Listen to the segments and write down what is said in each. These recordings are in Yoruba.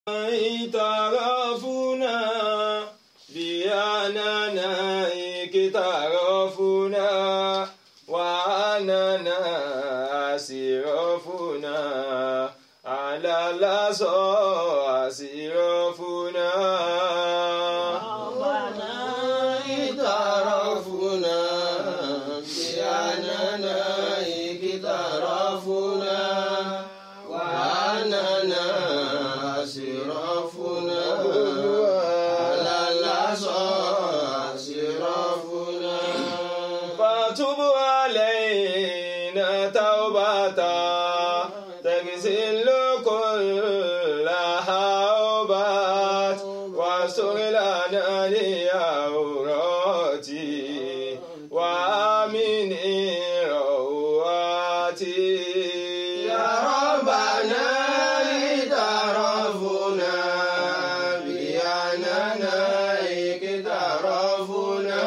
اعترفنا بأننا اقترفنا وأننا أسرفنا على الأسى أسرفنا ربنا اعترفنا بأننا اقترفنا وأننا أسرفنا على العصا أسرفنا فتب علينا توبة تغسل كل حوبات واستر لنا لعوراتي وامن رواتي يا ربنا اعترفنا بأننا اقترفنا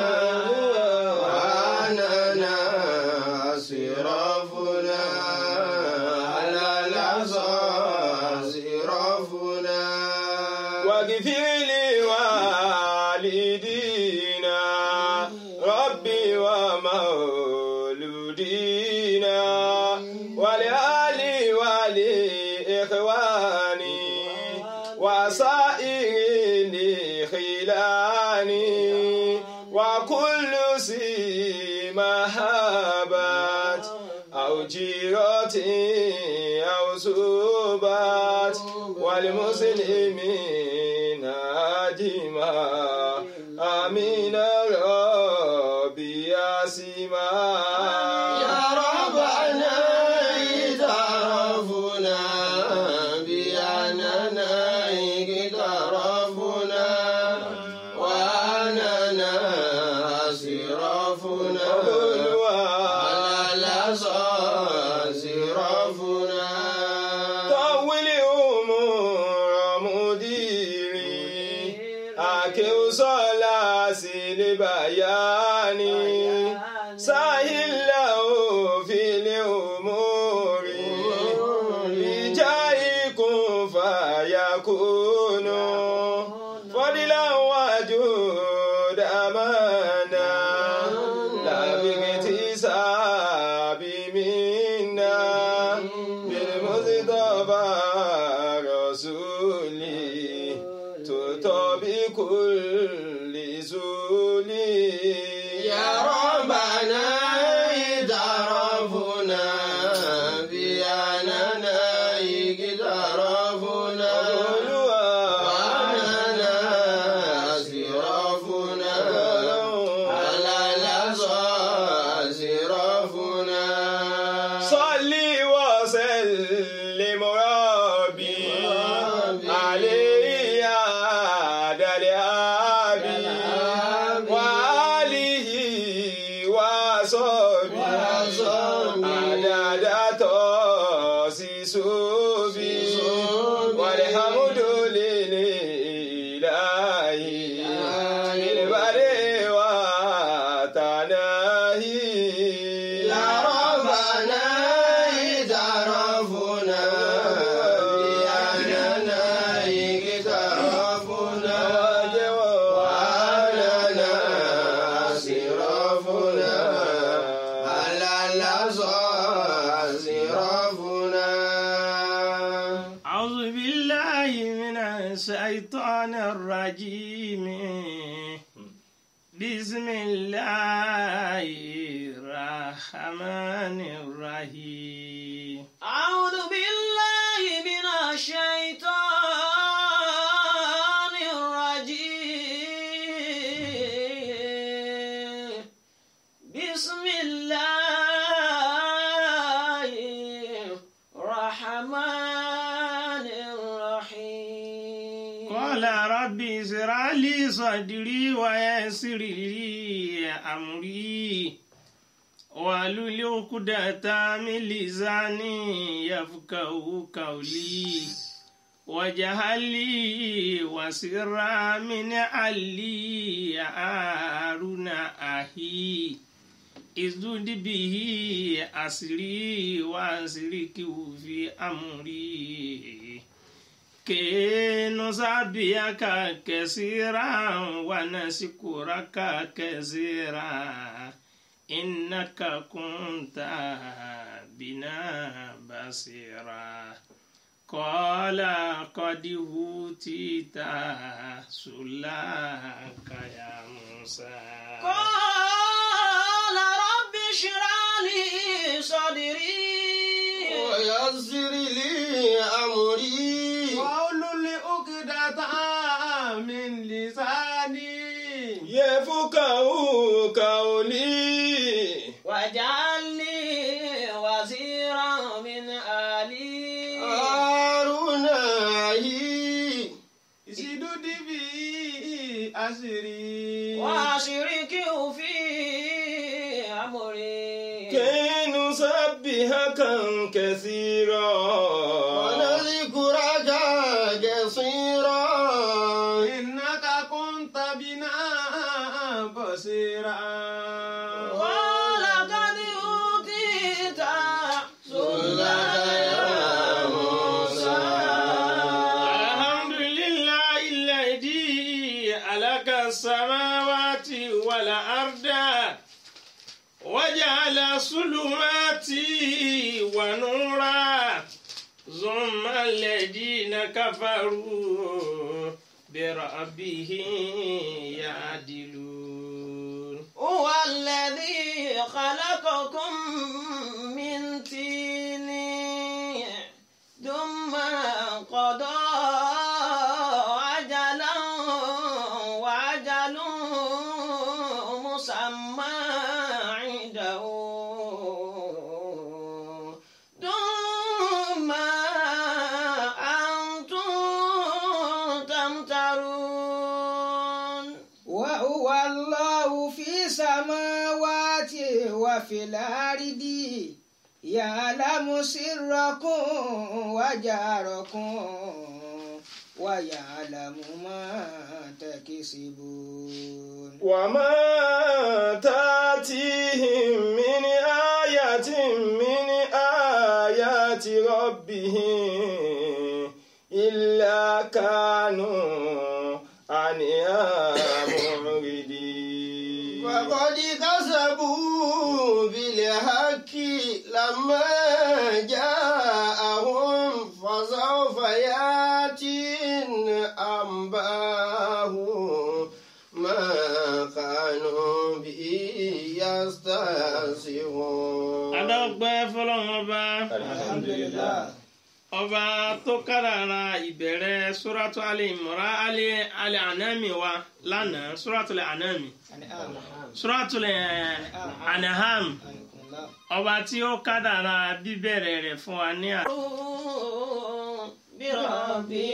وأننا أسرفنا على العصا أسرفنا واغفر لي والدينا ربي ومولودينا ولآلي ولإخواني وسائر لخلاني وكل سي محبات أو جيرة أو سبات والمسلمين أجمع آمين ربي ياسما يا ربنا اعترفنا بأننا اقترفنا وأننا أسرفنا على العصا أسرفنا طول أمور مديري أكيو صلاة البيان سهل له في الأمور بجاهكم فيكون فضلا وجود أمانا لا باكتساب منا بالمصطفى رسولي تطبق كل زولي يا ربنا اعترفنا بأننا اقترفنا وأننا أسرفنا على العصا أسرفنا صلي وسلم ربي عليه يا دلابي وآله وصحبه عدد تاسيسوبي والحمد لله بالبر وتناهي يا ربنا اعترفنا بأننا اقترفنا وأننا أسرفنا على العصا أسرفنا أعوذ بالله من الشيطان الرجيم بسم الله الرحمن الرحيم أعوذ بالله من الشيطان الرجيم بسم الله الرحمن الرحيم قال ربي اشرح لي صدري ويسر لي أمري واحلل عقدة من لساني يفقهوا قولي واجعل لي وسرا من علي هارون أخي ازدد به أسري وأسركه في أمري كي نسبحك كثيرا ونشكرك كثيرا إنك كنت بنا بصيرا قال قد أوتيت سؤلك يا موسى قال رب اشرح لي صدري ويسر لي أمري واحلل عقدة من لساني يفقه قولي واجعل لي وزيرا من آلي هارون أخي اشدد به أسري وأشركه في أمري كي نسبحك كثيرا ونذكرك كثيرا إنك كنت بنا بصيرا ولقد أوتيت سؤلك يا موسى الحمد لله الذي خلق السماوات والأرض وجعل الظلمات ونورا ثم الذين كفروا بربهم يعدلون هو الذي خلقكم من طين ثم قضى أجلا وأجل مسمى عنده ثم أنتم تمترون وهو الله في السماوات وفي الأرض يعلم سركم وجهركم ويعلم ما تكسبون وما تاتيهم من آية من آيات ربهم إلا كانوا عنها معرضين وقد كسبوا بالحق لما جاءهم فسوف ياتي أنباء ما كانوا به يستهزئون adọ́gbẹ́ fọlọ́run ọba alhamdulillah ọba tó kádàrá ìbẹ̀rẹ̀ suratu ali imran ali ali anami wa lánàá suratu ali anami suratu ali anaham ọba tí ó kádàrá bíbẹ̀rẹ̀ rẹ̀ fún wa ní àná. بربي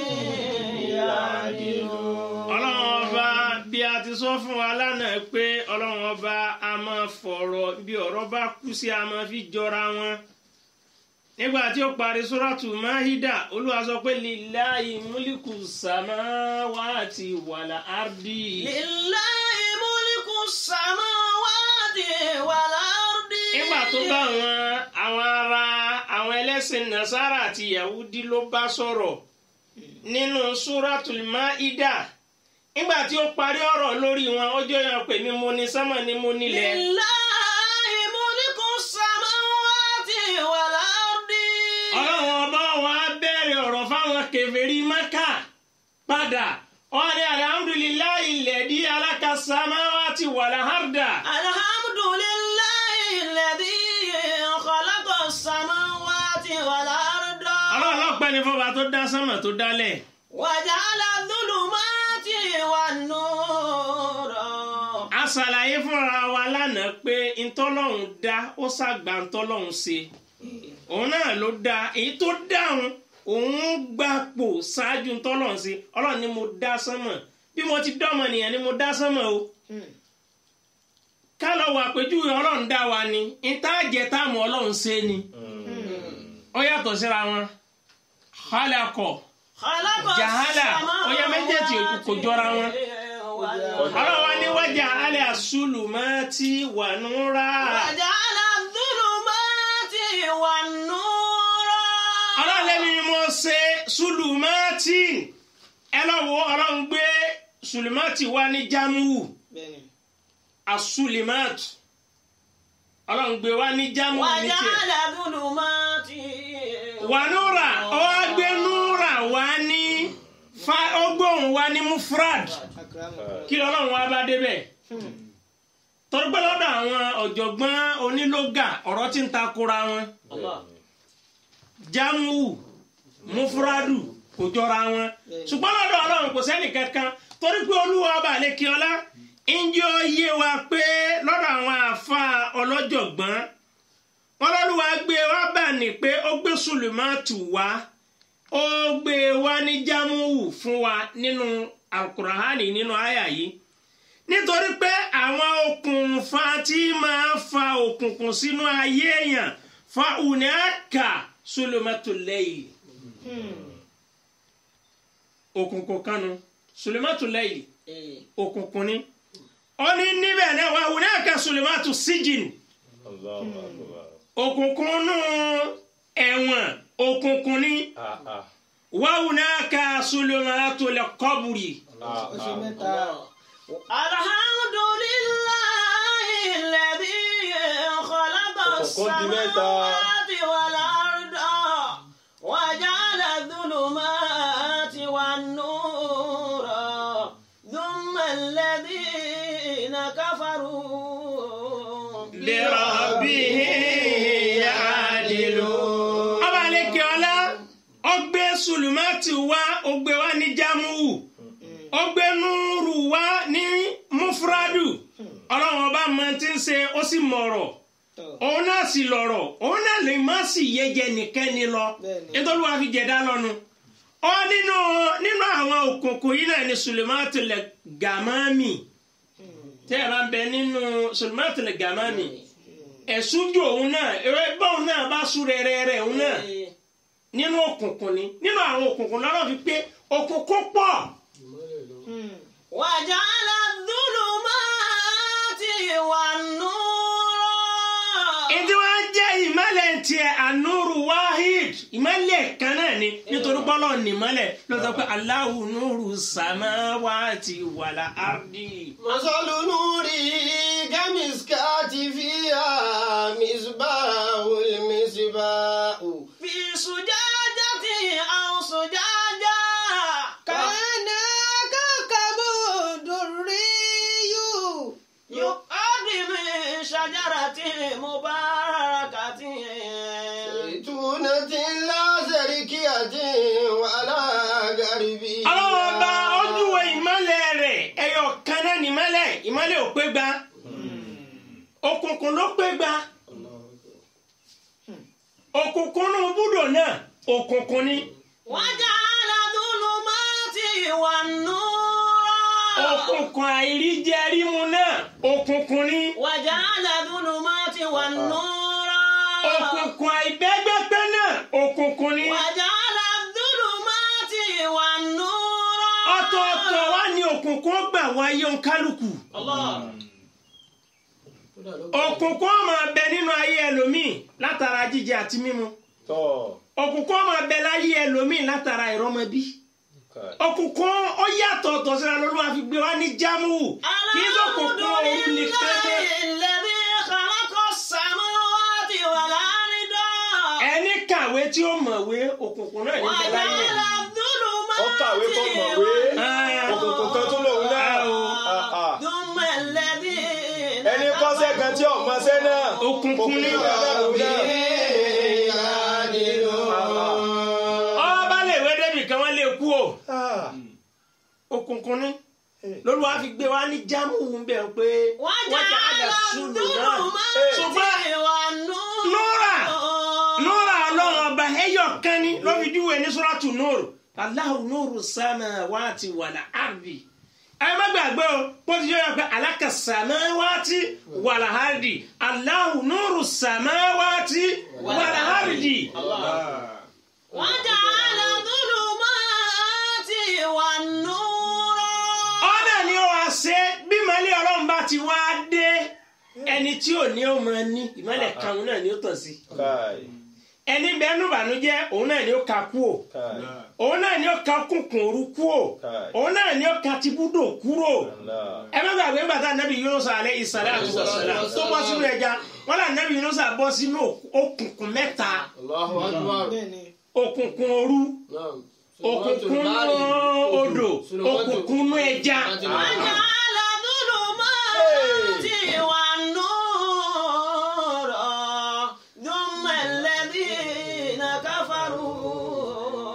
يعدلون ọlọ́run ọba bí a ti sọ fún wa lánàá pé ọlọ́run ọba a máa fọ̀rọ̀ bí ọ̀rọ̀ bá kú sí a máa fi jọra wọn. nígbà tí ó parí sóràtù máhídà olúwa sọ pé lillahi múlíkù sàmáwáàtì wàlà árdì. لله ملك السماوات والأرض nígbà tó bá àwọn àwọn ará àwọn ẹlẹ́sìn nasara àti yahudi ló bá sọ̀rọ̀ nínú sóràtù máhídà nígbà tí ó parí ọ̀rọ̀ lórí wọn ó jẹ́ yàn pé mi mo ní sánmà ni mo nílẹ̀. لله ملك السماوات والأرض ọlọ́run ọba wa bẹ̀rẹ̀ ọ̀rọ̀ fáwọn kèfèrí mẹ́kà padà wọ́n ní alhamdulillahi alladhi alaka samawati wal arda. الحمد لله الذي خلق السماوات والأرض ọlọ́run lọ́pẹ́ ni fọba tó dá sánmà tó dálẹ̀. وجعل الظلمات والنور a ṣàlàyé fúnra wa lánàá pé ntọ́lọ́run dá ó ṣàgbà ntọ́lọ́run ṣe òun náà ló dá èyí tó dáhùn òun gbapò ṣáájú ntọ́lọ́run ṣe ọlọ́run ni mo dá sánmà bí mo ti dọ́mọ nìyẹn ni mo dá sánmà o ká lọ wà péjúwe ọlọ́run dá wa ni ìtajẹ táàmù ọlọ́run ṣe ni ó yàtọ̀ síra wọn khalaqo خلق Jahala. Ó yẹ méjèèjì kò jọra wọn. والأرض ọlọ́run wa ní wájà alẹ́ àṣùlù máa ti wà núra وجعل الظلمات والنور ọlọ́run lẹ́mi ni mo ṣe sùlùmọ́tì ẹ lọ wo ọlọ́run gbé sùlùmọ́tì wá ní jámùú bẹ́ẹ̀ni asùlùmọ́tì ọlọ́run gbé wá ní jámùú ní tiẹ̀. وجعل ظلمات wànúrà ó wá gbé núrà wá ní fa ọgbọ̀n wá ní mufrad akaramu kí ọlọ́run wá bá débẹ̀ torí pé lọ́dọ̀ àwọn ọ̀jọ̀gbọ́n onílógà ọ̀rọ̀ tí ń takora wọn الله jámù mufradu kò jọra wọn ṣùgbọ́n lọ́dọ̀ ọlọ́run kò sẹ́nì kankan torí pé olúwa ọba àlekíọ́lá ǹjẹ́ ó yé wa pé lọ́dọ̀ àwọn àfa ọlọ́jọ̀gbọ́n wọn lọ́lúwa gbé wá bà ní pé ó gbé sùlùmọ́ọ̀tù wá ó gbé wá ní jámùú fún wa nínú alukurahani nínú àyà yìí nítorí pé àwọn okùnfà tí máa fa òkùnkùn sínú ayé èèyàn fa unaka sùlùmọ́ọ̀tù lẹ́yìn òkùnkùn kanu sùlùmọ́ọ̀tù lẹ́yìn إيه. òkùnkùn ni ó ní níbẹ̀ náà wà unaka sùlùmọ́ọ̀tù síjìn Allahu Akbar. òkùnkùn nù ẹ̀wọ̀n òkùnkùn ni Ah, ah, wà unaka sùlùmọ́ọ̀tù lẹ́kọ́bùrì. ah, oṣù ah. mẹ́ta الحمد لله الذي خلق Òkùnkùn di mẹ́ta. السماوات والأرض وجعل الظلمات والنور ثم الذين كفروا lirabihi yaadilu. ọba aleke ọlá ọgbẹ sulumati wa ọgbẹ wa ní jamuwu ọgbẹ nuuru wa ní mufradu ọlọ́run ọba máa ti ń ṣe ó sì mọ̀rọ̀ tọ òun náà sì lọ̀rọ̀ òun náà lè má sì yẹjẹ nìkan ni lọ Bẹ́ẹ̀ni. nítorí wàá fi jẹ̀dá lọ́nu ọ nínú nínú àwọn òkùnkùn yìí náà ni sulematu lẹ gàmámì tẹ́ ẹ bá ń bẹ nínú sulematu lẹ gàmámì ẹ̀sùnjò òun náà ewé báwọn náà bá sún rẹ́rẹ́rẹ́ òun náà nínú òkùnkùn ni nínú àwọn òkùnkùn lọ́rọ̀ fi pé òkùnkùn pọ̀ وجعل الظلمات والنور ìdí wa jẹ́ ìmọ̀lẹ̀ tiẹ̀ ànúrù wáhid ìmọ̀lẹ̀ kan náà ni nítorí bọ́lọ̀ ní ìmọ̀lẹ̀ lọ́sọ̀ pé Allahu nuru samawati wàlà ardi. مثل نوره كمسكات فيها مصباح المصباح في زجاجة أو زجاجة kàánà kàkàbọ̀ dòríyù يقعد من شجرة مباركة زيتونة لا زركية ولا غربية ọlọ́wọ́ bá ojúwe ìmọ̀lẹ̀ rẹ̀ ẹyọ kan náà ní ìmọ̀lẹ̀ ìmọ̀lẹ̀ ò pé gba òkùnkùn ló pé gba òkùnkùn nù búdò náà òkùnkùn ni وجعل ظلمات والنور òkùnkùn àìríjẹrímu náà òkùnkùn ni وجعل ظلمات والنور òkùnkùn àìbẹ́gbẹ́pẹ́ náà òkùnkùn ni وجعل الظلمات والنور ọ̀tọ̀ọ̀tọ̀ wá ní òkùnkùn ó gbà wáyé òǹkálùkù الله òkùnkùn ó máa bẹ nínú ayé ẹlòmíì látara jíjẹ àti mímu Tọ́. òkùnkùn ó máa bẹ láyé ẹlòmíì látara ìrọmọbí Kai. òkùnkùn ó yàtọ̀ ọ̀tọ̀ síra lọ́lọ́wọ́ àfi gbé wá ní jámù kì í sọ̀kùnkùn òun nìkan dé الذي خلق السماوات والأرض ẹni kàwé tí ó mọ̀wé òkùnkùn náà ní bẹ láyé وجعل الظلمات Ó kàwé kó mọ̀wé. Ah. Òkùnkùn kan tó lòun náà. Ah, ah. ثم الذين Ẹni kọ́sẹ́ kan tí ọ̀mọ́sẹ́ náà. òkùnkùn ní kan náà lòun náà. ọba lè wé débi kan wọ́n lè kú o Ah. òkùnkùn ní lọ́lọ́wọ́ àfi gbé wá ní jámù ń bẹ̀ pé وجعل الظلمات ṣùgbọ́n والنور Nura. nura ọlọ́run ọba ẹyọ kan ní ló fi júwe ní suratu nuru Allahu nuru samawati wal ardi ẹ má gbàgbé o bó ti yọ pé alaka samawati wal ardi Allahu nuru samawati wal ardi. وجعل الظلمات والنور ọ̀nà ni ó wá ṣe bí ìmọ̀lẹ̀ ọlọ́run bá ti wá dé ẹni tí ò ní ó máa ní ìmọ̀lẹ̀ kan náà ni ó tàn sí Kai. ẹni bẹ́ẹ̀ nù bànújẹ́ òun náà ni ó ka kú o Kai. òun náà ni ó ka kùnkùn òru kú o Kai. òun náà ni ó ka tibúdò kúrò Allah. ẹ má gbàgbé ńgbà tá anabi Yunus alẹ́ ìsàlẹ̀ àti wàsálà tó bọ́ sínú ẹja wọn là anabi Yunus bọ́ sínú òkùnkùn mẹ́ta Allahu Akbar. bẹ́ẹ̀ni òkùnkùn òru Naam. òkùnkùn odò òkùnkùn nú ẹja وجعل الظلمات والنور ثم الذين كفروا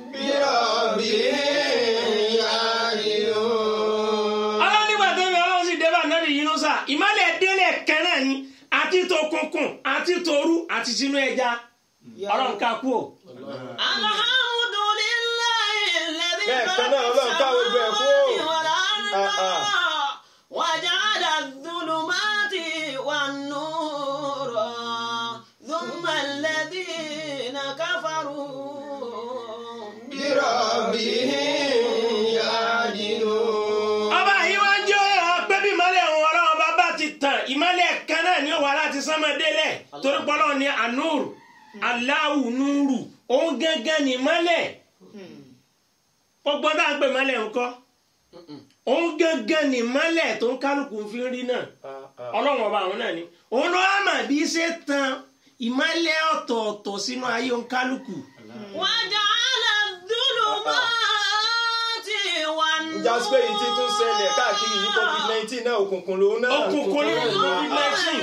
بربهم يعدلون ọlọ́run nígbà tó ń bẹ ọlọ́run sì débà anabi Yunus ìmọ̀lẹ̀ délẹ̀ kẹ́nà ni àti tòkùnkùn àti tòru àti sínú ẹja ọlọ́run ká kú o. الحمد لله الذي Bẹ́ẹ̀ kan خلق náà Ọlọ́run ká gbogbo ẹ̀ kú o. السماوات Ah, ah. والأرض وجعل الظلمات والنور ثم الذين كفروا بربهم يعدلون ọba yìí wá ń jẹ́ ọ̀yọ́ pé bí ìmọ̀lẹ̀ òun ọlọ́run bá bá ti tàn ìmọ̀lẹ̀ kan náà ni ó wà láti sánmọ́délẹ̀ torí pọ́lọ́ ní anúrù aláwù núrù òun gángan ní ìmọ̀lẹ̀ gbogbo tá à ń pè ìmọ̀lẹ̀ ńkọ́ òun gángan ní ìmọ̀lẹ̀ tó ń kálukú fi ń rí náà Ah, ah. ọlọ́run ọba àwọn náà ni òun ló wá mà bí ṣe tan ìmọ̀lẹ̀ ọ̀tọ̀ọ̀tọ̀ sínú ayé òun kálukú وجعل الظلمات والنور Ìjà pé yìí ti tún ṣẹlẹ̀ káàkiri yìí covid nineteen náà òkùnkùn lòun náà. òkùnkùn ní covid nineteen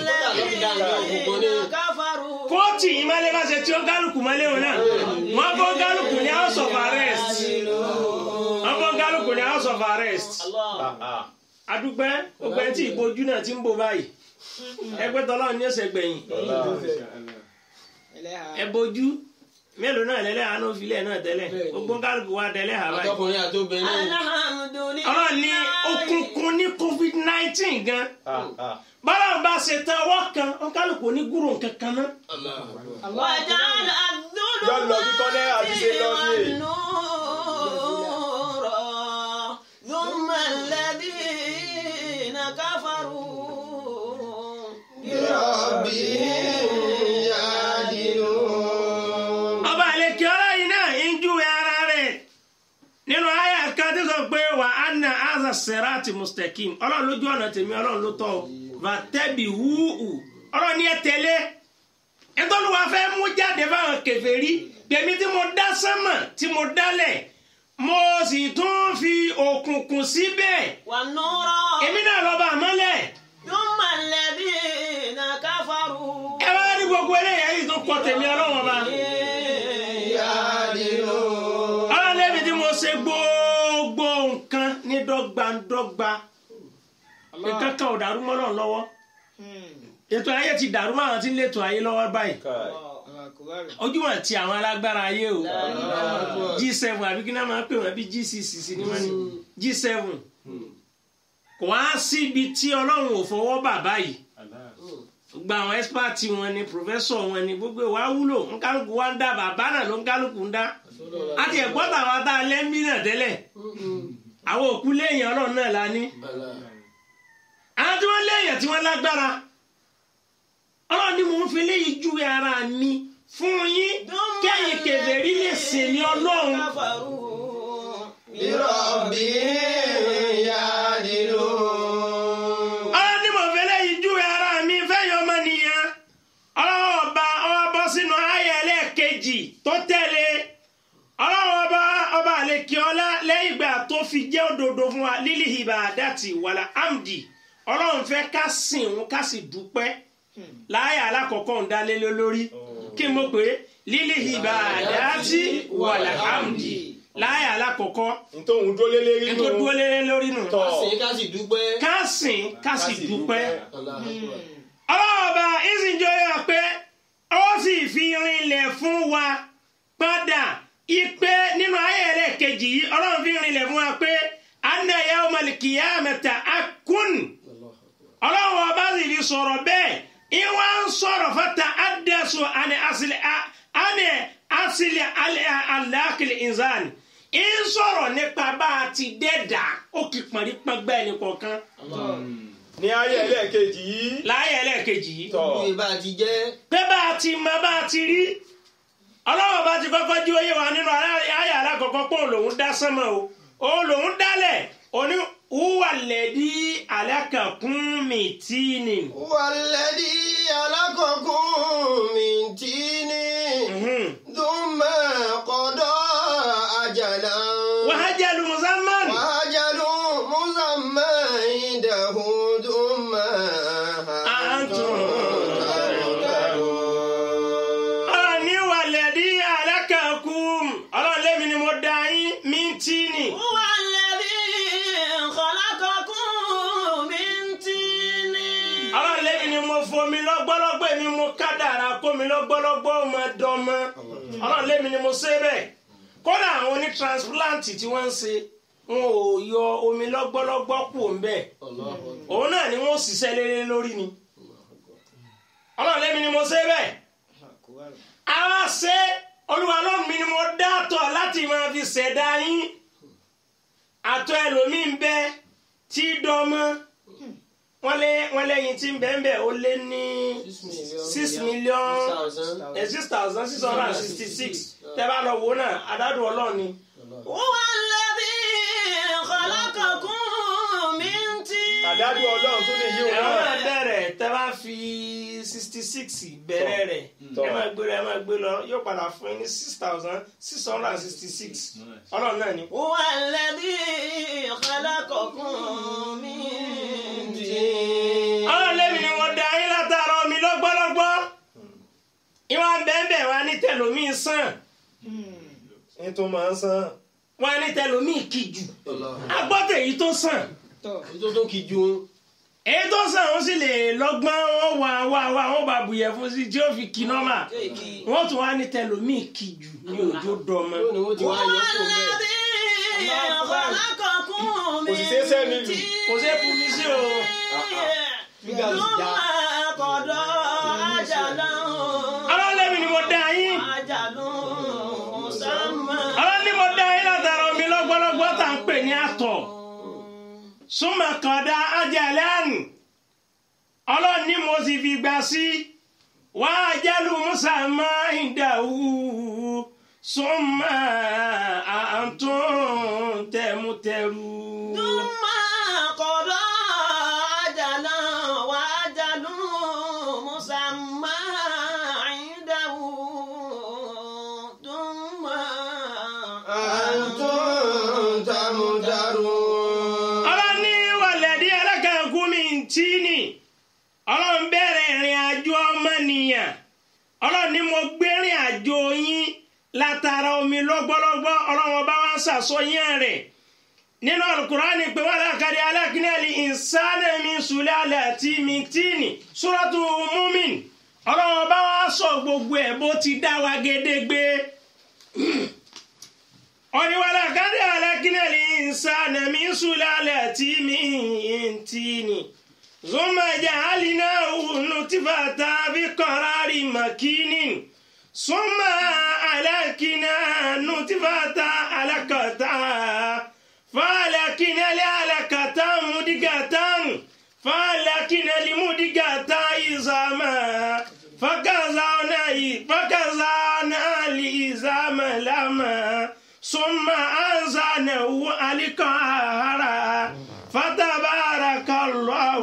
كفروا kóòtù ìmọ̀lẹ̀ bá ṣe tí ó kálukú mọ́lẹ̀ òun náà wọ́n bọ́ kálukú ní house of arrest wọ́n bọ́ kálukú ní house of arrest Ah, ah. adúpẹ́ gbogbo ẹni tí ìbojú náà ti ń bò báyìí ẹgbẹ́ tọ́lọ́ ní ẹsẹ̀ gbẹ̀yìn Allah. ẹlẹ́hà ẹ bojú mélòó náà lẹ́lẹ́ àánú filẹ̀ náà tẹ́lẹ̀ gbogbo kálukú wa tẹ́lẹ̀ hà báyìí àtọkùnrin àtobìnrin الحمد لله ọlọ́run ní òkùnkùn ní covid nineteen gan Ah, ah. bọ́lá bá ṣe tán ọwọ́ kan kálukú ní gúrò kankan náà وجعل Yọ lọ bí kọ́nẹ́ àti ṣe lọ ní èyí. والنور ثم الذين كفروا بربهم يعدلون ọba àlekí ọlọ́yin náà ń júwe ara rẹ̀ nínú àyà kan tí sọ pé wà á na aza serati mustakim ọlọ́run lójú ọ̀nà tèmi ọlọ́run ló tọ́ ọ vatẹ́bi wúù ọlọ́run ní ẹ tẹ̀lé ẹtọ́lùwà fẹ́ mú jáde fáwọn kèfèrí tèmi tí mo dá sánmà tí mo dálẹ̀ mo sì tún fi òkùnkùn síbẹ̀ والنور èmi náà lọ́ba àmọ́lẹ̀ ثم الذين كفروا ẹ wá ní gbogbo eléyà yìí tó kọ tèmi ọlọ́run ọba. يعدلون ọlọ́run lẹ́bi tí mo ṣe gbogbo nǹkan ní dọ́gbandọ́gba nǹkan kan ò dàrú mọ́ náà lọ́wọ́ ètò ayé ti dàrú mọ́ àwọn tí ń létò ayé lọ́wọ́ báyìí Kai. ojúmọ̀ ti àwọn alágbára ayé o G7 àbí kí náà máa ń pè wọ́n bí G6 sí ni wọ́n ní G7 kò wá síbi tí ọlọ́run ò fọwọ́ bà báyìí gba àwọn expert wọn ni professor wọn ni gbogbo wa wúlò nkálukú wa ń dá bàbá náà ló ń kálukú ń dá àti ẹ̀gbọ́n tàwọn tá a lẹ́ńbí náà tẹ́lẹ̀ àwọn òkú léèyàn ọlọ́run náà la ní àwọn tí wọ́n léèyàn tí wọ́n lágbára ọlọ́run ni mò ń fi léyìí júwe ara mi fún yín kẹ́yìn kèfèrí lè sìn ní ọlọ́run كفروا بربهم يعدلون ọlọ́run ni mò ń fi léyìí júwe ara mi fẹ́yìn ọmọ nìyẹn ọlọ́run ọba ọba bọ́ sínú ayé ẹlẹ́ẹ̀kejì tó tẹ̀lé ọlọ́run ọba ọba àlekè ọlá lẹ́yìn ìgbà tó fi jẹ́ òdodo fún wa lílì ìbà àdàtì wàlà amdi ọlọ́run fẹ́ ká sìn òun ká sì dúpẹ́ láyà alákọ̀ọ́kọ́ ń dálé lé lórí kí n mọ̀ pé lílì ìbà àdàtì wàlà amdi láyà alákọ̀ọ́kọ́ ntòun dólé lérí ètò nù. dúró lé lórí nù Tọ́. sìn ká sì dúpẹ́. ká sìn ká sì dúpẹ́ Allahu Akbar. ọlọ́ọ̀ba ìsìnjọ́ yọ pé ó sì fi rinlẹ̀ fún wa padà ipe nínú ayé rẹ̀ kejì yìí ọlọ́run fi rinlẹ̀ fún wa pé anna yawmal qiyamata akun ọlọ́run ọba sì fi sọ̀rọ̀ bẹ́ẹ̀ ìwà ń sọ̀rọ̀ fata adẹ́sọ àni asìlẹ̀ àni asìlẹ̀ alákìlẹ̀ ìzán ń sọ̀rọ̀ nípa bá a ti dẹ́dà ó kì pọ̀nrí pọ́ngbẹ́ ẹnì kọ̀ọ̀kan ní ayé ẹlẹ́ẹ̀kejì yìí. láyé ẹlẹ́ẹ̀kejì yìí Tọ́. Bí bá a ti jẹ́ pé bá a ti mọ bá a ti rí ọlọ́wọ́ bá ti kọ́kọ́ jí oyé wa nínú ayé alákọ̀ọ́kọ́ pé òun lòún dá sánmọ̀ o òun lòún dálẹ̀ òní wúwà lẹ́dí alákàkún mi tí ni. والذي خلقكم من طين ثم قضى أجلا wàhájàlú musamman وأجل مسمى عنده ثم أنتم تمترون ọlọ́run ní wà lẹ́dí alákàkún ọlọ́run lẹ́mi ni mo dá yín mi tí ni. هو الذي خلقكم من طين ọlọ́run lẹ́mi ni mo fomi lọ́gbọ́lọ́gbọ́ èmi mo kádàrá kómi lọ́gbọ́lọ́gbọ́ ọmọ dọ́mọ ọlọ́run lẹ́mi ni mo ṣe bẹ́ẹ̀ kódà àwọn oní transplant tí wọ́n ń ṣe wọn ò yọ omi lọ́gbọ́lọ́gbọ́ kù ń bẹ́ẹ̀ òun náà ni wọ́n ṣiṣẹ́ lélẹ́ lórí ni ọlọ́run lẹ́mi ni mo ṣe bẹ́ẹ̀ àwa ṣe olúwa ọlọ́run mi ni mo dá àtọ̀ láti máa fi ṣẹ̀dá yín àtọ̀ ẹlòmíì ń bẹ tí dọ́mọ́ wọ́n lé wọ́n lẹ́yìn tí ń bẹ ń bẹ ó lé ní six million eh, six thousand six hundred and sixty six tẹ́ bá lọ wò náà adádùn ọlọ́run ni هو الذي خلقكم من طين àdádù ọlọ́run tó lè yí òun ẹ̀rọ náà. náà bẹ̀rẹ̀ tẹ́ bá fi sixty six bẹ̀rẹ̀ rẹ̀ Tọ́. ẹ máa gbé lọ ẹ máa gbé lọ yóò padà fún yín ní six thousand six hundred and sixty six ọlọ́run náà ni. هو الذي خلقكم من طين ọlọ́run lẹ́mi ni wọ́n da yín látara omi lọ́gbọ́lọ́gbọ́ ìwọ̀n bẹ́ẹ̀ wá ní tẹlomiin sàn ní tó máa ń san. wá ní tẹlomiin kìjù agbọ́tẹ̀ èyí tó sàn Ètò tó kì í ju èyí tó sàn ó sì lè lọ́gbọ́n ó wà wà wà ó bá bùyẹ̀ fún sí tí ó fi kí nọ́mà wọ́n tún wá ní tẹlomiin kìjù ní òjò dọ́mọ. yóò ní wọ́n ti هو wá yọ kó bẹ́ẹ̀. الذي خلقكم Kò sì من ṣeé sẹ́mi lù. kò sí èpù mi sí o. Fígà sì ثم já. قضى أجلا ọlọ́run lẹ́mi ni mo da yín أجل مسمى ọlọ́run ni mo da yín látara omi lọ́gbọ́lọ́gbọ́ tá à ń pè ní àtọ̀. súnmọ́ kọ̀dá ajalẹ́nu ọlọ́run ní mo sì fi gbà sí wá ajálù musa máa ń dàwú súnmọ́ àǹtún tẹ̀mútẹ̀rù. ثم قضى أجلا وأجل مسمى عنده ثم أنتم تمترون ọlọ́run ní wàlẹ́dí alákàkú mi ń tí ni ọlọ́run bẹ̀rẹ̀ ìrìn àjò ọmọnìyàn ọlọ́run ní mo gbé ìrìn àjò yín látara omi lọ́gbọ́lọ́gbọ́ ọlọ́run ọba wa ń ṣàsọyìn rẹ̀ nínú alukurani pé wà lákàdé alákínẹ́lì ìsánẹ́mi sùlẹ̀ àti mìtíìnì súrọ́tù múmin ọlọ́run ọba wa sọ gbogbo ẹ̀ bó ti dá wa gédégbé ọ̀nìwàlà kádé alákínẹ́lì ìsánẹ́mi sùlẹ̀ àti mìtíìnì zuma ja'alnahu nutfatan fi qararin makinin summa alakina nutfatan alaqatan فالكنا لعلكة مدقة فالكنا لمدقة إزاما فكزانا فكزانا لإزام لما ثم أنزانه القهرا فتبارك الله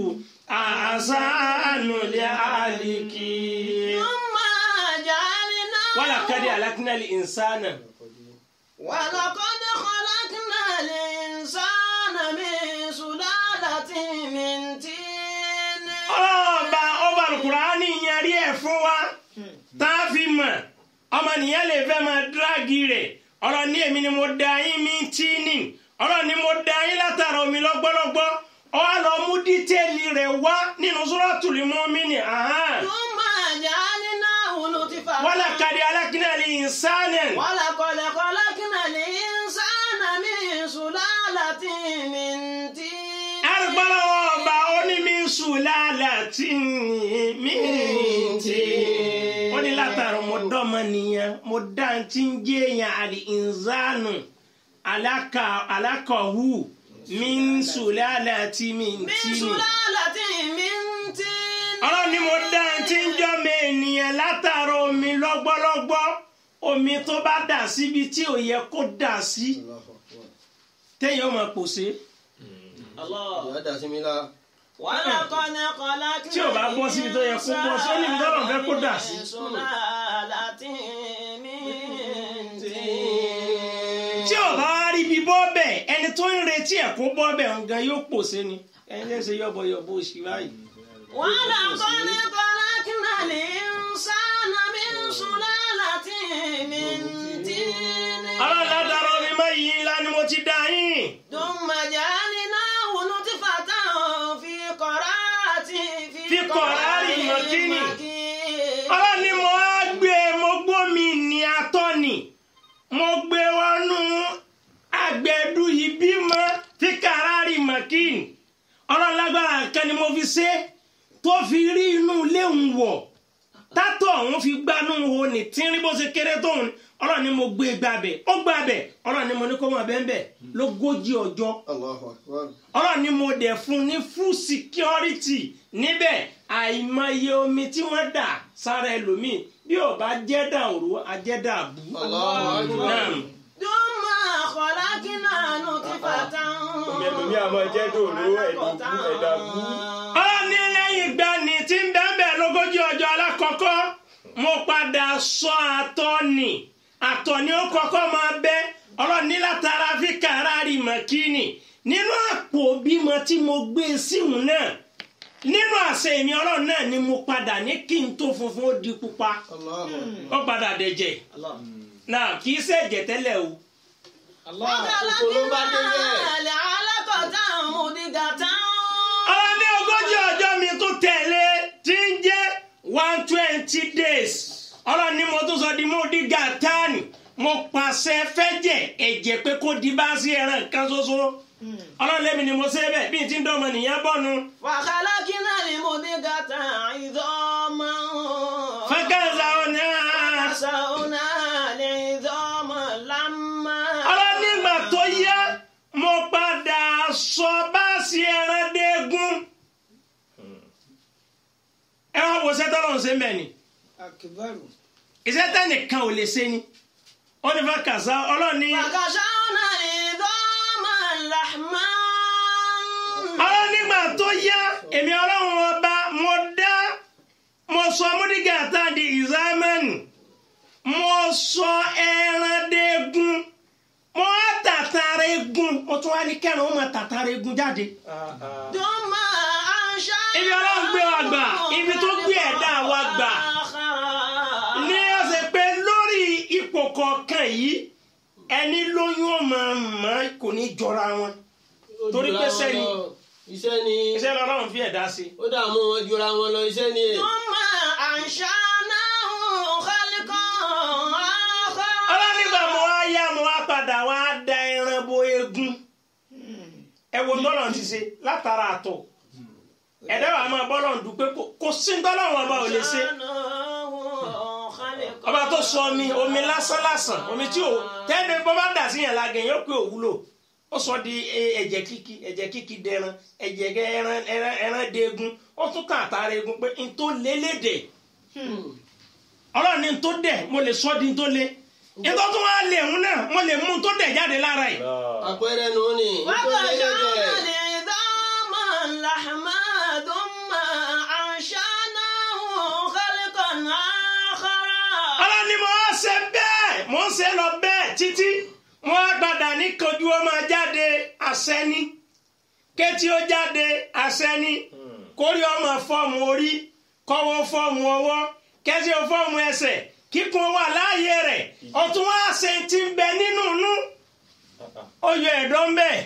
أحسن الخالقين ثم جعلنا ولقد أهلكنا الإنسان ولقد خلقنا الإنسان من سلالة من طين ọba ọba alukurani yẹri ẹ fún wa tá a fi mọ̀ ọmọnìyàn lè fẹ́ máa dírágì rẹ̀ ọ̀rọ̀ ní èmi ni mo da yín mi tí ní ọ̀rọ̀ ni mo da yín látara omi lọ́gbọ́lọ́gbọ́ ọ á lọ mú dítẹ́ẹ̀lì rẹ̀ wá nínú Suratul Mu'min ثم جعلناه نطفة ولقد أهلكنا الإنسان ولقد خلقنا الإنسان من سلالة من طين arúgbọ́lọ́wọ́ ọba onímísù lálàtí mi tí ó ní látara mo dọ́mọ nìyẹn mo dá ń tí ń jẹ́ èèyàn àlè ìnzánu alákọ̀ọ́hù mi ń sùn lálàtí mi من tí ni. سلالة من طين ọlọ́run ni mo dá ń tí ń jọ́ mi ènìyàn látara omi lọ́gbọ́lọ́gbọ́ omi tó bá dà síbi tí ò yẹ kó dà sí téèyàn máa pòṣe ìyá dà sí mi la. ولقد خلقنا Tí ò bá bọ́ síbi tó yẹ kó bọ́ sí, ó ní ibi tọ́lọ́run fẹ́ kó dà sí. سلالة من طين. tí ò bá wá rí ibi bọ́ bẹ̀ ẹni tó ń retí ẹ̀ kó bọ́ bẹ̀ nǹkan yóò pòṣe ni ẹni lè ṣe yọ̀bọ̀yọ̀bọ̀ òṣì báyìí. ولقد خلقنا الإنسان من سلالة من طين ọlọ́run látara omi mọ́ yìí ńlá ni mo ti dá yín. ثم جعلناه نطفة في قرار في قرار مكين. مكين. ọlọ́run ni mo á gbé mo gbómi ní atọ́ni mo gbé wọnú agbẹ̀dù yìí bímọ tí kàrárì mọ̀kìn ọlọ́run lágbára nǹkan ni mo fi ṣe tó fi rí inú ilé ń wọ̀ tátọ̀ òun fi gbanú wo ní tínrín bó ṣe kéré tóun ọlọ́run ni mo gbé gbàbẹ̀ ó gbàbẹ̀ ọlọ́run ni mo ní kó mọ̀ bẹ́ẹ̀ bẹ́ẹ̀ lógójì ọjọ́ Allahu akbar. ọlọ́run ni mo dẹ̀ fún ní full security níbẹ̀ àìmọye omi tí wọ́n dà sára ẹlòmíì bí ò bá jẹ́ dàrú ajẹ́dà bú. Allahu akbar. Naam. ثم خلقنا نطفة ẹlòmí àmọ́ jẹ́ dòró ẹ̀dùnkú ẹ̀dàbú. ọlọ́run ní lẹ́yìn ìgbà ní tí ń bẹ́ẹ̀ bẹ́ẹ̀ lógójì ọjọ́ alákọ̀ọ́kọ́ mo padà sọ àtọ́ni àtọ́ni ó kọ́kọ́ máa bẹ́ ọlọ́run ní látara fi kàrárì mọ̀kínì nínú àpò bímọ tí mo gbé síhùn náà nínú àṣẹ èmi ọlọ́run náà ni mo padà ní kí n tó funfun ó di pupa Allahu ó padà dẹ̀jẹ̀ náà kì í ṣẹ̀jẹ̀ tẹ́lẹ̀ o Kòkòrò bá dé bẹ́ẹ̀. وخلقنا علقة مضغة ọlọ́run ní ogójì ọjọ́ mi tó tẹ̀lé tí ń jẹ́ one twenty days ọlọ́run ní mo tún sọ di mo di gàtánì mo pàṣẹ fẹ́jẹ̀ ẹ̀jẹ̀ pé kó di bá sí ẹran kan ṣoṣo ọlọ́run lẹ́mi ni mo ṣe bẹ́ẹ̀ bí n ti ń dọ́mọ nìyẹn bọ́nu وخلقنا المضغة عظاما fẹ́kẹ́sà ọ̀nà فكسونا العظام لما ọlọ́run nígbà tó yá mo padà sọ bá sí ẹran déégún ẹ wá wo sẹ́tọ́ lọ́run ṣe ń bẹ̀ ni. akibaru iṣẹ́ tẹ́nìkan ò lè ṣe ni ó ní fàkàṣà ọlọ́ni فكسونا العظام لحما ọlọ́ni nígbà tó yá èmi ọlọ́run ọba mo dá mo sọ múdígà tá di ìzámẹ́nì mo sọ ẹran dégun mo á tàtàrà egun mo tún wá ní kẹrin ó máa tàtàrà egun jáde ثم أنشأنا Ibi Ọlọ́run gbé wa gbà, ibi tó gbé ẹ̀dá wa gbà. ní ọ̀sẹ̀ pé lórí ipò kọ̀ọ̀kan yìí ẹni lóyún ọmọ mọ́ kò ní jọra wọn Torí pé sẹ́ni- Iṣẹ́ ni. iṣẹ́ lọ́rùn fi ẹ̀dá sí. Ó dààmú wọn jura wọn lọ iṣẹ́ ni. ثم أنشأناه خلقا آخر ọlọ́nìgbà mo wá yá mo wá padà wá da ẹran bo eegun ẹ wo tọ́lọ̀ ti ṣe látara àtọ̀ ẹ̀dá wa máa bọ́lọ̀ ń dúpẹ́ kò- kò sí tọ́lọ́wọ́n ọba ò lè ṣe أنشأناه خلقا ọba tó sọ omi omi lásán lásán omi tí ò tẹ́lẹ̀ bọ́ bá dà sí yẹn lágẹ̀ yóò pé òwúlò ó sọ di e- ẹ̀jẹ̀ kíkí ẹ̀jẹ̀ kíkí dẹran ẹ̀jẹ̀ gẹ- ẹran ẹran ẹran deegun ó tún kàn àtàrà eegun pé n tó lélédè ọlọ́run ní n tó dẹ̀ mo lè sọ di n tó lé n tó tún wá lè hun náà mo lè mú n tó dẹ̀ jáde lára ẹ̀ Àpẹẹrẹ nù ní. Nítorí وكسونا ẹlẹ́dẹ̀. العظام لحما ثم أنشأناه خلقا آخر ọlọ́run ní mo wá ṣe bẹ́ẹ̀ mo ń ṣe lọ bẹ́ẹ̀ títí mo wá gbàdá ní kojú ó máa jáde àṣẹ ni kétí ó jáde àṣẹ ni kórí ọmọ fọ́ọ̀mù orí kọ́wọ́ fọ́ọ̀mù ọwọ́ kẹ́sí ó fọ́ọ̀mù ẹsẹ̀ kíkun wà láàyè rẹ̀ ọ̀tún wá ṣe ti ń bẹ nínú inú ó yọ ẹ̀dọ̀ ń bẹ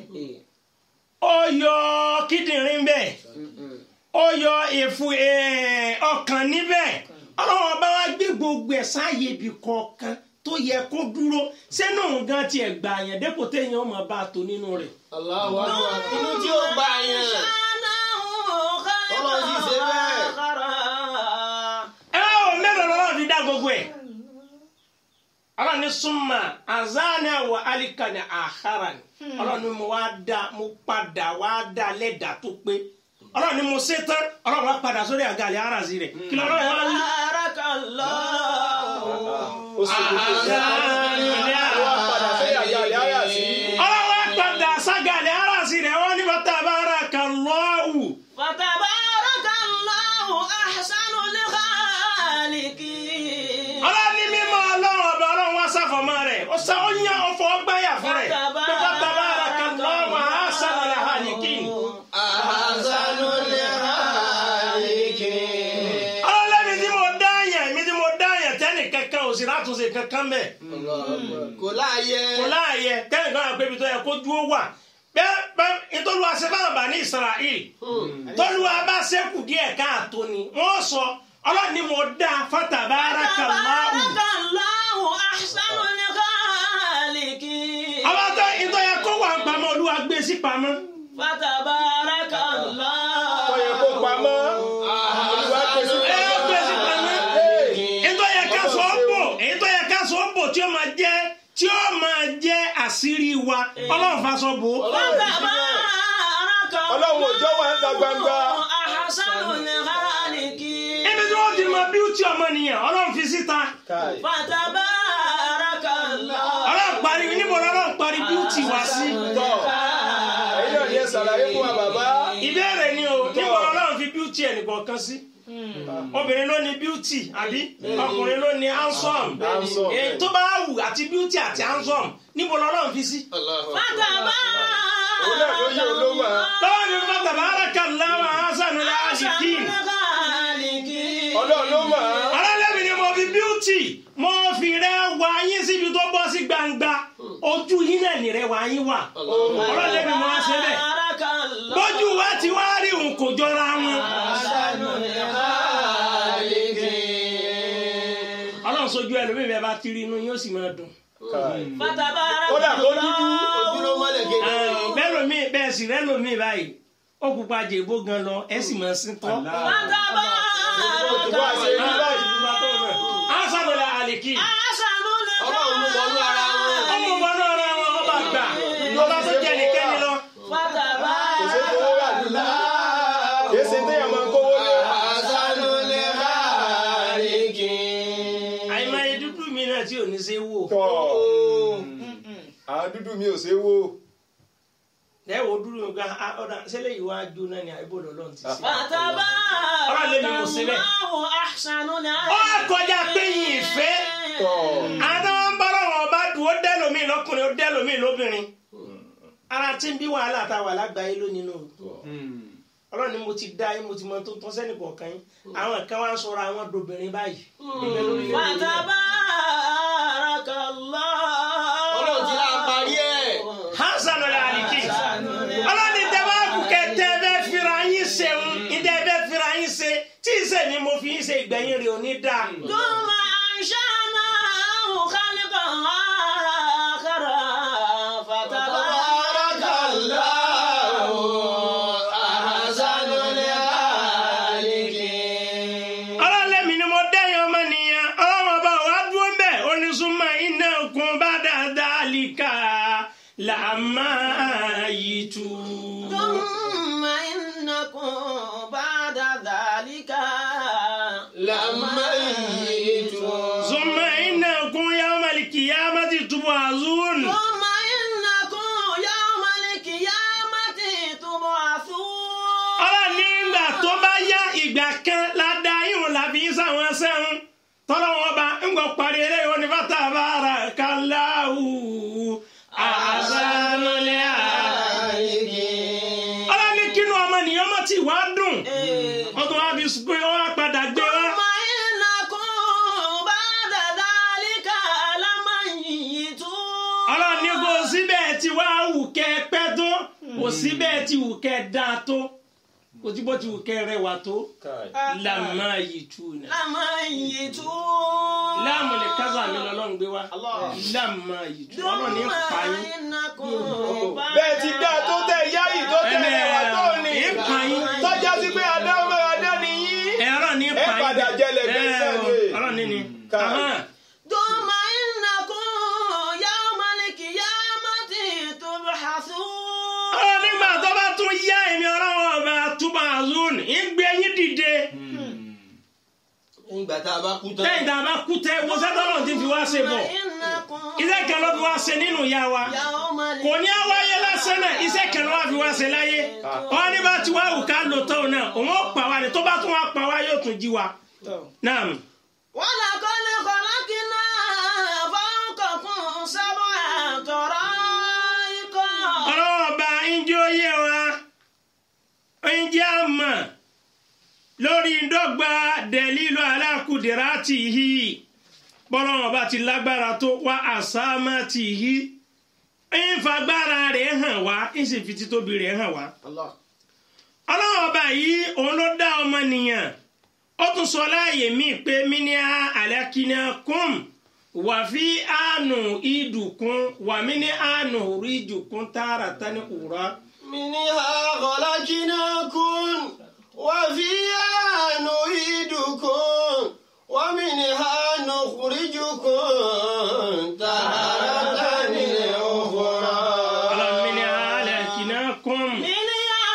ó yọ kíndìnrín ń bẹ ó yọ èfù eh, ọkàn níbẹ̀ ọlọ́run ọba wa gbé gbogbo ẹ̀ sáàyè ibì kọ̀ọ̀kan tó yẹ kó dúró sẹ́nu nǹkan tiẹ̀ gbà yẹn dépò téèyàn ọmọ bá a tó nínú rẹ̀. Allahu akbar. Inú tí ó gbà yẹn. Ọlọ́run sì ṣe bẹ́ẹ̀. ẹ wá wò mélòó lọ́wọ́ fi dá gbogbo ẹ̀. ọlọ́run ní súnmọ́ azani àwọ̀ alikani àhárà ni ọlọ́run ní mo wá dá mo padà wá dá lẹ́dà tó pé ọlọ́run ní mo ṣe tán ọlọ́run wá padà sórí àgàlẹ̀ aráàzì rẹ̀ kí lọ́rọ̀ yẹn wá wí. بارك الله ó sì kò tó sí ó wá padà sí àgàlẹ̀ àyà sí. ọlọ́wọ́ padà ságàlẹ̀ aráàsì rẹ̀ wọ́n ní fatabarakallahu. فتبارك الله أحسن الخالقين ọlọ́ni mímọ́ ọlọ́run ọba ọlọ́run wá sáfọ̀mọ́ rẹ̀ ó sá ó yàn ó fọ́ gbáyà fún rẹ̀ pé fatabarakallahu ahsanul khaliqin. Ahsanu l-khaliqin. ọlọ́lẹ́mi tí mo dá yẹn mi tí mo dá yẹn tẹ́nì kankan ò sì látúnṣe kankan bẹ́ẹ̀. Kò láàyè. kò láàyè kẹ́hìn kan àgbẹ̀ ibi tó yẹ kó dúró wà bẹ́ẹ̀ bẹ́ẹ̀ ìtọ́lùwà ṣe fáwọn bá ní Israel tọ́lùwà bá ṣẹ́kù díẹ̀ káàtó ni wọ́n sọ ọlọ́ni mo dá fatabarakallahu. تبارك الله أحسن الخالقين àwọn tó ìtọ́ yẹ kó wà pamọ́ olúwa gbé sí pamọ́. فتبارك الله tó yẹ kó pamọ́ olùwà pèsè ẹ gbé sí pamọ́. ìtọ́ yẹ ká sọ ọ́ bò èyí tó yẹ ká sọ ọ́ bò tí ó máa jẹ́ tí ó máa jẹ́ àṣírí wa ọlọ́run fa sọ bò ó. فتبارك ọlọ́run òjò wà ń ta gbangba. أحسن الخالقين ibi tí wọ́n ti mọ bíútì ọmọnìyàn ọlọ́run fi síta. Káì. فتبارك الله ọlọ́run parí níbo lọ́lọ́run parí bíútì wá sí. tọ́ ẹ̀yin náà ni ẹ ṣàlàyé fún wa bàbá. ìbéèrè ni o níbo lọ́lọ́run fi bíútì ẹnìkọ̀ọ̀kan sí. obìnrin ló ní bíútì àbí ọkùnrin ló ní handsome. Handsome. èyí tó bá wù àti bíútì àti handsome níbo lọ́lọ́run fi sí. Allahu òun náà ló yẹ olómà. lọ́wọ́ mi bá tabarakallahu ahsanul khaliqin. ọlọ́run ló mà á. ọlọ́lẹ́mi ni mo fi bíútì mo fi rẹ wá yín síbi tó bọ́ sí gbangba ojú yín náà ní rẹ wá yín wà. ọlọ́lẹ́mi mo wá ṣe bẹ́ẹ̀. bójú wa ti wá rí òun kò jọra wọn. ọlọ́run sojú ẹlòmíì bẹ́ẹ̀ bá ti rí inú yóò sì máa dùn. Káì. kódà kó dúdú. Ojúló mọ́lẹ̀ kéde. bẹ́ẹ̀ lómi bẹ́ẹ̀ sì rẹ́ lómi báyìí ó pupa jèbó gan lọ ẹ sì máa sin tọ́. wá ṣe rí báyìí. asanola aliki Ọlọ́run mú wọnú ara wọn. ọmọ wọn náà ra wọn ọba gbà ọba tó jẹ nìkẹ́ni lọ. kò sí kówó rà lùlá. kì í ṣe téèyàn máa ń kówó lé. Ahsanu l-khaliqin. àìmọye dúdú mi náà tí ò ní ṣe wò. tọ́ àwọn dúdú mi ò ṣe é wò. ẹ wo dúdú mi gba ọ̀dà sẹ́lẹ̀ yìí wá jóná ni àìbò lọ́lọ́run ti ṣe. ó kọjá pé yìí ìfẹ́ tọ́ àtàwọn ń bọ́lọ̀ wọn bá dùn ó dẹ́lòmí lọ́kùnrin ó dẹ́lòmí lóbìnrin. ara tí ń bí wàhálà tá a wà lágbàáyé lónìí nù. ọlọ́run ni mo ti dá yín mo ti mọ tó tọ́ sẹ́nì kọ̀ọ̀kan yín àwọn kan wá ń sọ̀rọ̀ àwọn dobìnrin báyìí. Ibẹ̀ lórí ilẹ̀ Yorùbá. Ọlọ́run ti lá parí ẹ̀. hasan ọ̀la àlìkí ọlọ́ni tẹ́wọ́ kùkẹ́ tẹ́ bẹ́ fira yín ṣe ń ìdẹ́ bẹ́ fira yín ṣe tí ì sẹ́ ni mo fi yín ṣe ìgbẹ̀yìn rẹ̀ ò ní dáa. ثم أنشأناه خلقا آخر فتبارك Allahu ahsanu l-khaliqin. ọlọ́lẹ́mi ni mo dẹ́yìn ọmọ nìyẹn ọlọ́run ọba wa dúró mbẹ́ onísùnmọ́ iná kun bá dáadáa líka làmá yìí tù. ثم إنكم بعد ذلك لميتون. sùnmọ́ iná kun yawmal qiyamati tub'azun. ثم إنكم يوم القيامة تبعثون ọlọ́run ní ìgbà tó bá yá ìgbà kan ládàá ìhùn làbí sáwọn sẹ́hun tọ́lọ́wọ́n bá ń gbọ́ parí eléyìí wọn ni fata bára kàláhù àzánulẹ̀ ọlọ́run ní kínú ọmọ nìyẹn mọ̀ tí wàá dùn wọ́n tún wá fi pé wọ́n á padà gbé wá. ثم إنكم بعد ذلك لميتون ọlọ́run ní kò síbẹ̀ tí wàá wù kẹ́ ẹ pẹ́ tó kò síbẹ̀ tí wù kẹ́ ẹ dáa tó kò tí bó ti wù kẹ́ ẹ rẹwà tó Káì. làmá yìí tù náà. لميتون láàmù lè kásá mi lọ́lọ́run gbé wá láàmù yìí tù ọlọ́run ní pa yín. bẹ́ẹ̀ ti dá tó tẹ̀ yá yìí tó tẹ̀ ẹ̀wà tó ní. ìpa yín. tọ́já sí pé adá ọmọ adá ni yín. ẹ̀rọ ní Ẹ pa yín. padà jẹlẹ̀ bí Ẹ, sẹ́ni. ọlọ́run ní ni. Ká- Ahán. ثم إنكم يوم القيامة تبحثون ọlọ́run nígbà tó bá tún yá èmi ọlọ́run ọba túbọ̀ àzún ìgbé yín dìde. ìgbà tá a bá kú tán. lẹ́yìn tá a bá kú tẹ́ wo sẹ́tọ́lọ́ ti fi wá ṣe bọ̀ iṣẹ́ kan ló fi wá ṣe nínú ìyá wa kò ní á wáyé lásán náà iṣẹ́ kan ló wá fi wá ṣe láyé wọn ní bá ti wá wù ká lò tán náà òun ó pa wá ni tó bá tún wá pa wá yóò tún jí wa náà ولقد خلقنا فوقكم سبع طرائق ọlọ́wọ́ ọba ǹjẹ́ ó yé wa ǹjẹ́ a mọ̀ lórí dọ́gba dẹ̀lílù alákùdìrátì yìí bọ́lọ́wọ́ ọba ti lágbára tó wá àsámátì yìí ń fagbára rẹ̀ hàn wá ń sì fi títóbi rẹ̀ hàn wá. Allah. ọlọ́wọ́ ọba yìí òun ló dá ọmọnìyàn ó tún sọ láàyè míì pé míníà àlẹ́kínà kùn wà fi àánú ìdùnkún wà mí ní àánú rí ìdùnkún tààrà tani kùrọ̀. منها خلقناكم وفيها نعيدكم ومنها نخرجكم تارة أخرى ọlọ́run mí ní àlẹ́kínà kùn. منها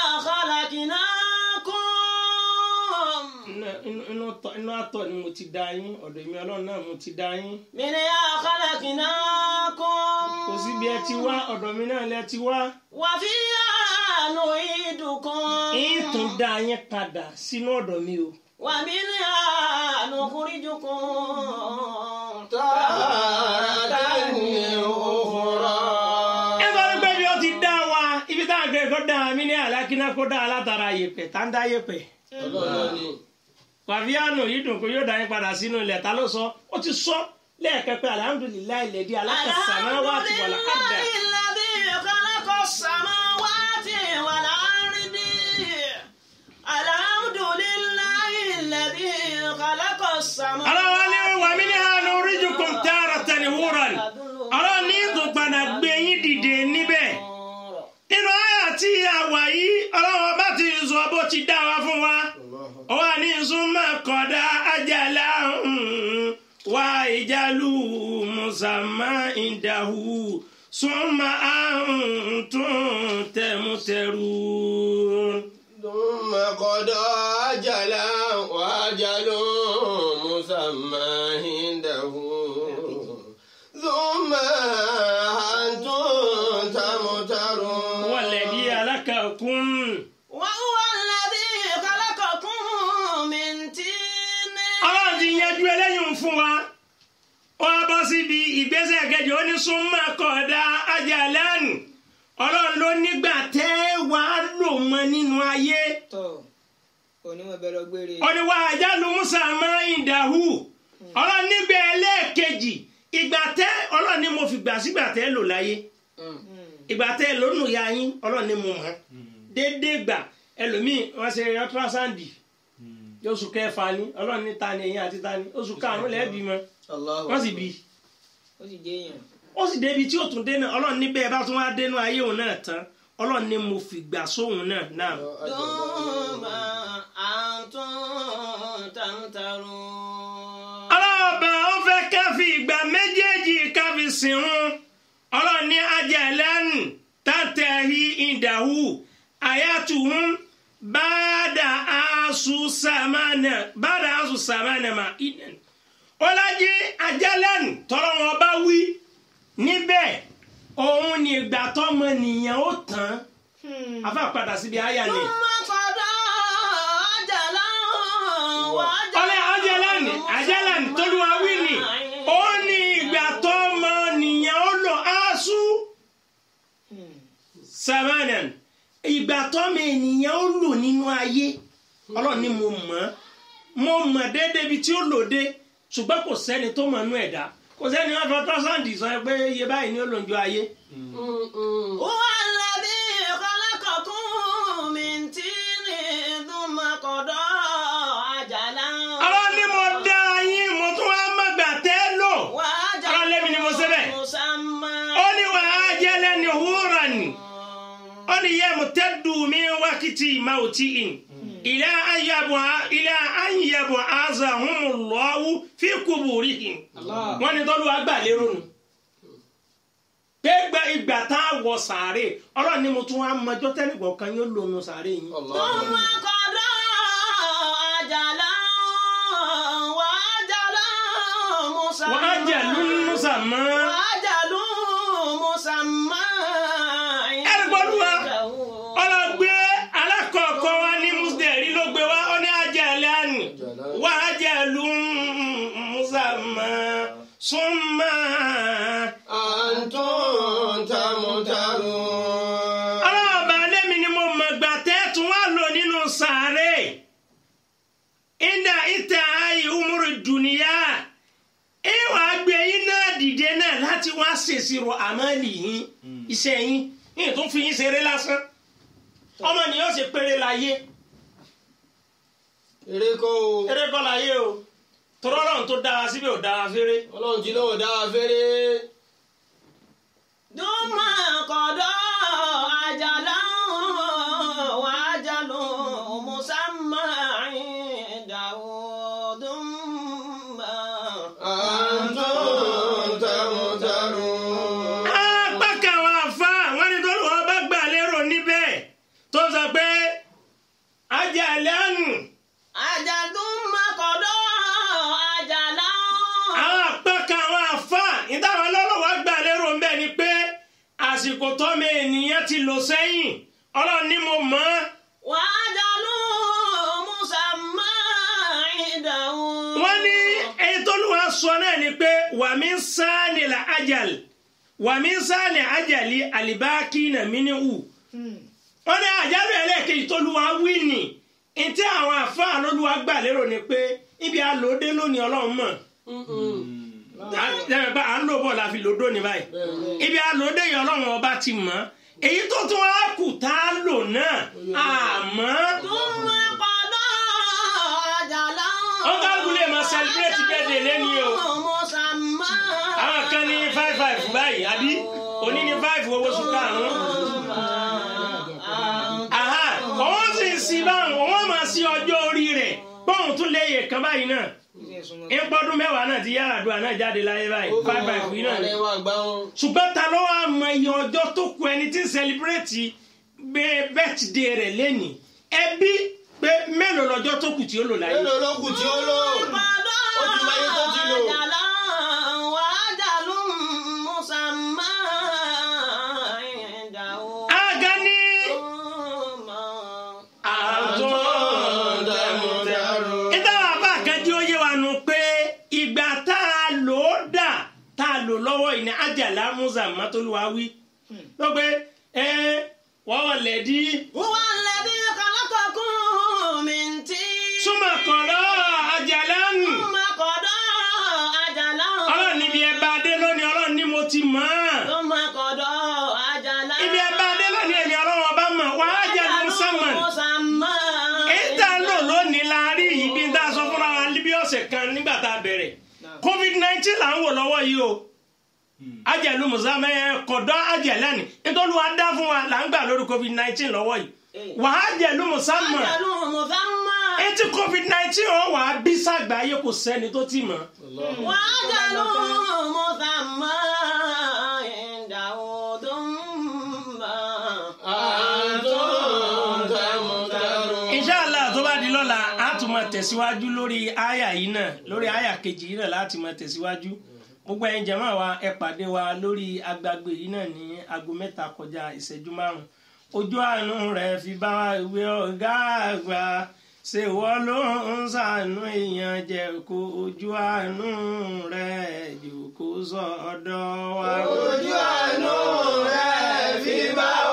خلقناكم inú tọ- inú àtọ̀ ni mo ti dá yín ọ̀dọ̀ èmi ọlọ́run náà mo ti dá yín. منها خلقناكم kò sí bí ẹ ti wá ọ̀dọ̀ mi náà lẹ ti wá. وفيها نعيدكم ń tún dá yín padà sínú ọ̀dọ̀ mi o. ومنها نخرجكم تارة أخرى nítorí pé bí ó ti dá wa ibi tá a gbé kó dá mi ní àlákínà kó dá látara yèpẹ̀ tá ń dá yèpẹ̀. Ọlọ́run ni. wàfíànù yìí dùn kó yóò dá yín padà sínú ilẹ̀ ta ló sọ ó ti sọ lẹ́ẹ̀kẹ́ pé alihamudulilayi lẹ́dí alákàsáná wà ti wà lákàdá. الذي خلق السماوات والأرض الحمد لله الذي خلق السماوات ọlọ́wọ́ ní wà mí ní hànú oríjìkùn tààrà tẹ̀lé wúrọ̀n ọlọ́wọ́ ní ìtún padà gbé yín dìde níbẹ̀. nínú àyà tí a wà yìí ọlọ́wọ́ bá ti sọ bó ti dá wa fún wa. ó wà ní súnmọ́ kọ̀dá ajala wá ìjálù mùsàmá ìdáhù súnmọ́ àǹtún tẹ̀mùtẹ̀rù. ثم قضى أجلا وأجل مسمى عنده ثم أنتم تمترون wàlẹ̀dí alákàkùn. وهو الذي خلقكم من طين ọlọ́run ti yanjú eléyìí fún wa ó wá bọ́ síbi ìgbésẹ̀ kẹjọ ó ní súnmọ́ kọ̀dá ajalẹ́nu ọlọ́run ló nígbà tẹ́ wàá lò mọ́ nínú ayé tọ onímọ̀ bẹ́ẹ̀ lọ gbére. ó ní wàá àjálù musa máa ń dàhù ọlọ́run nígbà ẹlẹ́ẹ̀kejì ìgbà tẹ́ ọlọ́run ní mo fi gbà sígbà tẹ́ lò láyé ìgbà tẹ́ lónù ya yín ọlọ́run ní mo mọ̀ déédéé gbà ẹlòmíì wọ́n ṣe ultrasound oṣù kẹfà ni ọlọ́run ní ta ni ẹ̀yìn àti ta ni oṣù karùn-ún lẹ́ẹ̀bí mọ́ Allahu wọ́n sì bí i ó sì jẹ́ èèyàn. ó sì débi tí ó tún dé náà ọlọ́run níbẹ̀ bá tún wá dénú ayé òun náà tán ọlọ́run ní mo fi gbà sóhun náà náà. ثم أنتم تمترون ọlọ́ọ̀bà ó fẹ́ ká fi ìgbà méjèèjì ká fi sìn ún ọlọ́run ní ajalẹ́nu tàtẹ̀hí ìdàhù àyàtúhùn bàdà àṣù sàmánà bàdà àṣù sàmánà mà ìdàn. ọlájí ajalẹ́nu tọrọ wọn bá wí níbẹ̀ òun ni ìgbà tọmọ nìyẹn ó tán afa padà síbi àyà ni. ثم قضى أجلا ọlẹ́ ajalani ajalani tolúwa wí ni ó ní ìgbà tó mọ nìyẹn ó lò áásù samanan ìgbà tó mọ ènìyàn ó lò nínú ayé ọlọ́run ni mo mọ̀ ọ́ mo mọ̀ déédéé ibi tí ó lò dé ṣùgbọ́n kò sẹ́ni tó mọ̀ nú ẹ̀dá kò sẹ́ni wọ́n fọ́ tọ́sán-dì sọ pé iye báyìí ni ó lò ń jọ ayé. هو الذي خلقكم من طين ثم قضى أجلا ọlọ́run ni mo dá yín mo tún wá mọ̀gbà tẹ́ lò ọlọ́run lẹ́mi ni mo ṣe bẹ́ẹ̀. مسمى ó ní wàá jẹ́lẹ̀ ní húrà ni. ó ní yẹ mo tẹ́ dùn mí wákìtì máa tí ì ilé ayabọ̀ ilé ayabọ̀ aza humu lọ́wọ́ fi kuburi ì wọ́n ní tọ́lú àgbà lérò nù. pé gba ìgbà tá a wọ sàárè ọlọ́run ni mo tún wá mọjọ́ tẹ́nìkọ̀ kan yóò lónú sàárè yín. ثم قضى أجلا مسمى وأجل مسمى وأجل مسمى ẹ̀rí pọ̀lú wa عنده. ọlọ́gbé alákọ̀ọ́kọ́ wa ní mùsùlùmí ló gbé wa ó ní ajẹ́lẹ́ àní wà á jẹ́ lu mùsàmá súnmọ́. أنتم تمترون ọlọ́ọ̀bà lẹ́mi ni mo mọ̀ gbà tẹ́tù wá lò nínú sàárè ìdá ìtẹ̀ ayé umuru dùnìyà ìwà gbé yín náà dìde náà láti wá ṣèṣirò àmàlì yín iṣẹ́ yín yín tó fi yín ṣeré lásán ọmọ nìyẹn ṣe péré láyé eré kọ́ o eré kọ́ láyé o tọ́lọ́run tó dára síbẹ̀ ò dára féré. ọlọ́run jí lọ́wọ́ dá wa fẹ́rẹ́ ثم قضى أجلا وأجل مسمى عنده ثم أنتم تمترون apá kan àwọn àfa àwọn ẹni tó lù wọ́n bá gbà lérò níbẹ̀ tó sọ pé ajá lẹ́nu أجل ثم قضى أجلا àwọn apá kan àwọn àfa ìtàwọn ọlọ́lọ́wọ́ gbà lérò ń bẹ̀ ni pé àsìkò tọ́mọ ènìyàn ti lò sẹ́yìn ọlọ́run ní mo mọ̀ ọ́ وأجل مسمى عنده wọ́n ní èyí tó lù wọ́n sọ náà ni pé wàmí sáni la ajal wàmí sáni ajali alibaki na mini wù wọ́n ní àjálù ẹlẹ́ẹ̀kejì tó lù wọ́n wí nì ntí àwọn àfáà lóluwà gbà lérò ni pé ibi àlòdé lónìí ọlọ́run mọ̀ à à ń lò bọ̀ la fi lòdó ní báyìí ibi àlòdé yìí ọlọ́run ọba ti mọ̀ èyí tó tún wá kù tá a lò náà àmọ́ ثم قضى أجلا ó kálukú lè máa celebrate birthday lẹ́ni o مسمى àwọn kan ní five five báyìí àbí òní ní five owó sùn karùn-ún àhà òun sì ń sin báwọn òun máa sí ọjọ́ orí rẹ̀ bóun tún léyè kan báyìí náà ìpọ́dún mẹ́wàá náà ti yára àdúrà náà jáde láyé báyìí five five yìí náà ni alẹ́ wa gbá wọn ṣùgbọ́n ta ló wá mọ iye ọjọ́ tó kù ẹni tí ń sẹlẹbírẹ́tì bẹ́ẹ̀tìdé rẹ̀ lẹ́nìí ẹbí pé mélòó lọ́jọ́ tó kù tí ó lò láyé. mélòó ló kù tí ó lò ó ti máa yẹ tó ti lò أجلا وأجل مسمى عنده aga ní ثم àtọ́ tẹmutẹrun ìtawà bá kan tí ó yé wa nù pé ìgbà tá a lò ó dà tá a lò lọ́wọ́ yìí ní ajala musa matoluwa wí ló pé ẹ wọ́n wọ̀ lẹ́dí هو الذي خلقكم من طين súnmọ́ kọ̀ọ̀rọ̀ ajala nù. ثم قضى أجلا ọlọ́run níbi ẹ̀bá adé lónìí ọlọ́run ní mo ti mọ̀ ọ́. ثم قضى أجلا ibi ẹ̀bá adé lónìí èmi ọlọ́run ọba mọ̀ wá á jẹ́ musamman. مسمى ìta lò lónìí la rí ibi tá a sọ fúnra wa bí ọ̀sẹ̀ kan nígbà tá a bẹ̀rẹ̀ covid nineteen là ń wò lọ́wọ́ yìí o ajẹ́lu musamman ẹ̀ kọ̀dọ̀ ajẹ́lẹ́ ni nítorí wàá dá fún wa là ń gbà lórí covid nineteen lọ́wọ́ yìí wà á jẹ́lu musamman أجل مسمى etí covid nineteen ọ̀ wà á bí sàgbáyé kò sẹ́ni tó ti mọ̀ وأجل مسمى عنده ثم أنتم تمترون inshallah tó bá di lọ́la a tún máa tẹ̀síwájú lórí àyà yìí náà lórí àyà kejì yìí náà láti máa tẹ̀síwájú gbogbo ẹ̀yin jàmá wa ẹ pàdé wa lórí agbágbé yìí náà ní aago mẹ́ta kọjá ìṣẹ́jú márùn ojú àánú rẹ̀ fi bá wa ìwé ọ̀gá àgbà ṣe wọ́n ló ń ṣàánú èèyàn jẹ́ kó ojú àánú rẹ̀ jù kó sọ̀dọ̀ wa. ojú àánú rẹ̀ fi bá wa.